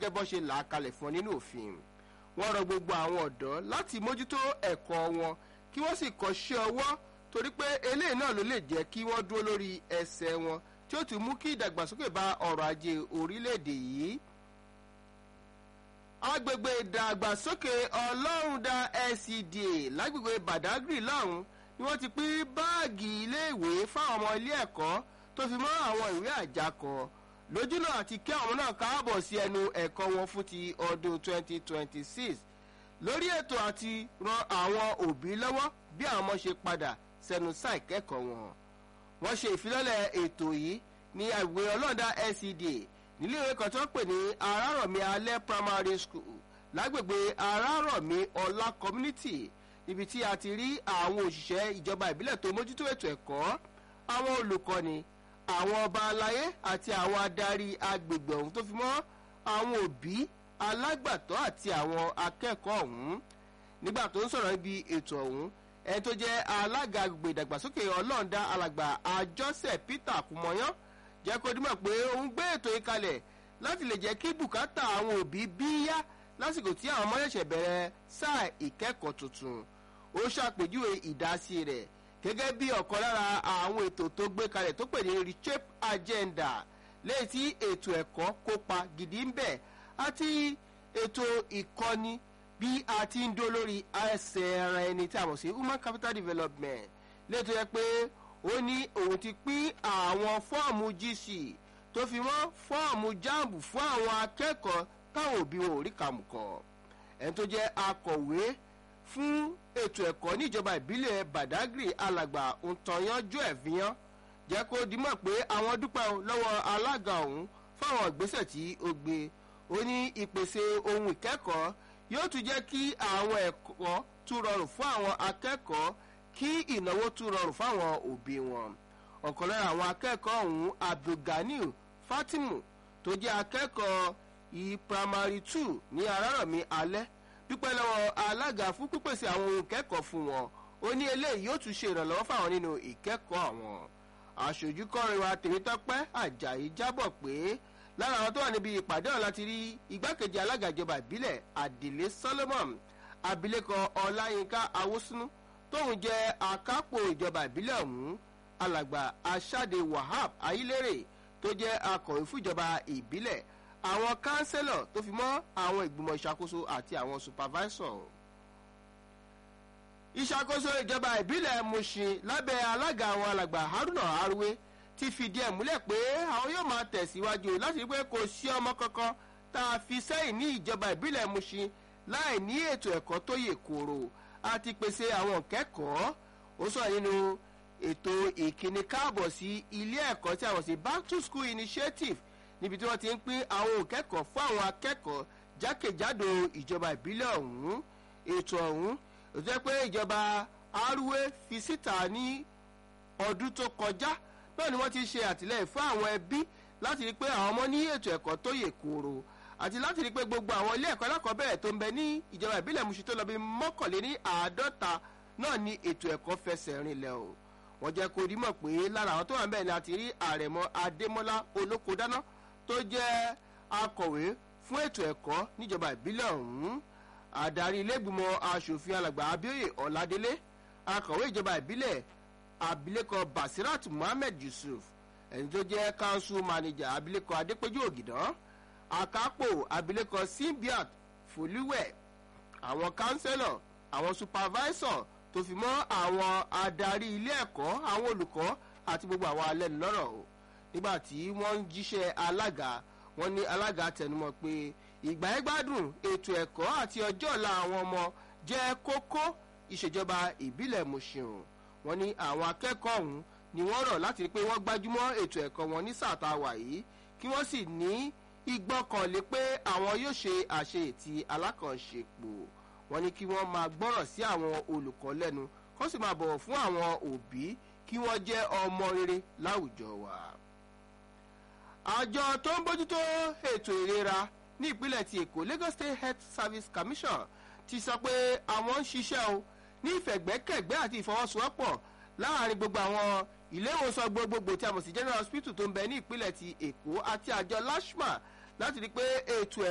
gẹ́gẹ́ bọ́ ṣe là á kalẹ̀ fún ọ nínú òfin wọ́n rọ gbogbo àwọn ọ̀dọ́ láti mójútó ẹ̀kọ́ wọn kí wọ́n sì kọ́ṣẹ́ ọwọ́ torí pé eléyìí náà ló lè jẹ́ kí wọ́n dúró lórí ẹsẹ̀ wọn tí ó ti mú kí ìdàgbàsókè bá ọrọ̀ ajé orílẹ̀-èdè yìí agbègbè ìdàgbàsókè ọlọ́rundá LCDA lágbègbè badagry lọ́hùn ni wọ́n ti pín báàgì iléèwé fáwọn ọmọ ilé ẹ̀kọ́ tó fi mọ́ àwọn ìwé àjákọ lójúnà àti kí àwọn náà káàbọ̀ sí ẹnu ẹ̀kọ́ wọn fún ti ọdún 2026 lórí ètò àti ran àwọn òbí lọ́wọ́ bí àwọn ọmọ ṣe padà sẹ́nu sáà ìkẹ́kọ̀ọ́ wọn wọ́n ṣe ìfilọ́lẹ̀ ètò yìí ní àgbègbè ọlọ́rundá LCDA nílé ìwé kan tó ń pè ní arárọ̀mí alẹ́ primary school lágbègbè arárọ̀mí ọlá community ibi tí a ti rí àwọn òṣìṣẹ́ ìjọba ìbílẹ̀ tó mójútó ètò ẹ̀kọ́ àwọn olùkọ́ni àwọn ọba aláyé àti àwọn adarí agbègbè ọ̀hún tó fi mọ́ àwọn òbí alágbàtọ́ àti àwọn akẹ́kọ̀ọ́ ọ̀hún nígbà tó ń sọ̀rọ̀ níbi ètò ọ̀hún ẹni tó jẹ́ alága agbègbè ìdàgbàsókè ọlọ́ọ̀dá alàgbà àjọsẹ̀ peter kùmọ̀yán jẹ́ kó dímọ̀ pé òun gbé ètò yìí kalẹ̀ láti lè jẹ́ kí bùkátà àwọn òbí bí yá lásìkò tí àwọn ọmọ ṣẹ̀ṣẹ̀ bẹ̀rẹ̀ sáà ìkẹ́kọ̀ọ́ tuntun ó ṣàpèjúwe ìdásí rẹ̀ gẹ́gẹ́ bí ọ̀kan lára àwọn ètò tó gbé kalẹ̀ tó pè ní reshape agenda lẹ́yìn tí ètò ẹ̀kọ́ kópa gidi ń bẹ̀ àti ètò ìkọ́ni bí a ti ń dó lórí ẹsẹ̀ ara ẹni tí a mọ̀ sí human capital development lẹ́yìn tó yẹ pé ó ní òun ti pín àwọn fọ́ọ̀mù gc tó fi mọ́ fọ́ọ̀mù jamb fún àwọn akẹ́kọ̀ọ́ táwọn òbí wọn ò rí kàmùkọ̀ ẹni tó jẹ́ akọ̀wé fún ètò ẹ̀kọ́ níjọba ìbílẹ̀ badagry alàgbà ntọ́yánjú ẹ̀fíyán jẹ́ kó dimọ̀ pé àwọn dúpẹ́ lọ́wọ́ alága ọ̀hún fáwọn ìgbésẹ̀ tí ó gbé ó ní ìpèsè ohun ìkẹ́kọ̀ọ́ yóò tún jẹ́ kí àwọn ẹ̀kọ́ tún rọrùn fún àwọn akẹ́kọ̀ọ́ kí ìnáwó tún rọrùn fáwọn òbí wọn ọ̀kan lára àwọn akẹ́kọ̀ọ́ ọ̀hún abdulganiu fatimu tó jẹ́ akẹ́kọ̀ọ́ i primary two ní arárọ̀mí alẹ́ dúpẹ́ lọ́wọ́ alága fún pípèsè àwọn ohun ìkẹ́kọ̀ọ́ fún wọn ó ní eléyìí yóò tún ṣe ìrànlọ́wọ́ fáwọn nínú ìkẹ́kọ̀ọ́ àwọn aṣojú kọrin wa tèmítọ́pẹ́ ajayi jábọ̀ pé lára àwọn tó wà níbi ìpàdé ọ̀hún láti rí igbákejì alága ìjọba ìbílẹ̀ adìlé solomon abilékọ ọláyínká awosunu tóun jẹ́ akápò ìjọba ìbílẹ̀ ọ̀hún alàgbà aṣáde wahab ayílérè tó jẹ́ akọ̀wé fún ìjọba ìbílẹ̀ àwọn kánsẹ́lọ̀ tó fi mọ́ àwọn ìgbìmọ̀ ìṣàkóso àti àwọn supervisor. ìṣàkóso ìjọba ìbílẹ̀ mushin lábẹ́ alága àwọn alàgbà haruna arwe ti fìdí ẹ̀ múlẹ̀ pé àwọn yóò máa tẹ̀síwájú láti rí pé kò sí ọmọ kankan tá a fi sẹ́yìn ní ìjọba ìbílẹ̀ mushin láì ní ètò ẹ̀kọ́ tó yè kóró àti pèsè àwọn kẹ́kọ̀ọ́ ó sọ nínú ètò ìkíni káàbọ̀ sí ilé ẹ̀kọ́ tí àwọn sí back to school initiative níbi tí wọ́n ti ń pín àwọn òkẹ́kọ̀ọ́ fún àwọn akẹ́kọ̀ọ́ jákèjádò ìjọba ìbílẹ̀ ọ̀hún ètò ọ̀hún ó jẹ́ pé ìjọba arúwé fi síta ní ọdún tó kọjá náà ni wọ́n ti ṣe àtìlẹ́yìn fún àwọn ẹbí láti rí pé àwọn ọmọ ní ètò ẹ̀kọ́ tó yè kooro àti láti rí pé gbogbo àwọn ilé ẹ̀kọ́ alákọ̀ọ́bẹ̀rẹ̀ tó ń bẹ ní ìjọba ìbílẹ̀ musu tó lọ bí mọ́kànléní àádọ́ta náà ni ètò ẹ̀kọ́ fẹsẹ̀ rinlẹ̀ o wọ́n jẹ́ kó rí mọ̀ pé lára àwọn tó wà ń bẹ̀ ni a ti rí àrẹ̀mọ adémọ́lá olókodáná tó jẹ́ akọ̀wé fún ètò ẹ̀kọ́ níjọba ìbílẹ̀ ọ̀hún adarí ilégbìmọ̀ asòfin alàgbà abioye ọ̀ládélé akọ̀wé ìjọba ìbílẹ̀ abilékọ basirat muhammed yusuf ẹni tó jẹ́ council manager abilékọ adépéjú ògìdán akápò abilékọ simbiat folúwẹ̀ àwọn councillor àwọn supervisor tó fi mọ́ àwọn adarí ilé ẹ̀kọ́ àwọn olùkọ́ àti gbogbo àwọn alẹ́nulọ́rọ̀ o nígbà tí wọ́n ń jíṣẹ́ alága wọ́n ní alága tẹnumọ́ pé ìgbà ẹ gbádùn ètò ẹ̀kọ́ àti ọjọ́ ọ̀la àwọn ọmọ jẹ́ kókó ìṣèjọba ìbílẹ̀ mọ̀ṣẹ̀hùn wọ́n ní àwọn akẹ́kọ̀ọ́ ọ̀hún ni wọ́n rọ̀ láti rí pé wọ́n gbájúmọ́ ètò ẹ̀kọ́ wọn ní sáà tá a wà yìí kí wọ́n sì ní ìgbọ́kànlé pé àwọn yóò ṣe àṣeyètì alákànṣepọ̀ wọ́n ní kí wọ́n máa gbọ́rọ̀ sí àwọn olùkọ́ lẹ́nu kó sì máa bọ̀wọ̀ fún àwọn òbí kí wọ́n jẹ́ ọmọ rere láwùjọ wa. àjọ tó ń bójútó ètò ìlera ní ìpínlẹ̀ ti èkó lagos state health service commission ti sọ pé àwọn ń ṣiṣẹ́ o ní ìfẹ̀gbẹ́kẹ̀gbẹ́ àti ìfọwọ́sowọ́pọ̀ láàrin gbogbo àwọn ilé ìwòsàn gbogbogbò tí a mọ̀ sí general hospital tó ń bẹ ní ìpínlẹ̀ ti èkó àti àjọ lashma láti rí i pé ètò ẹ̀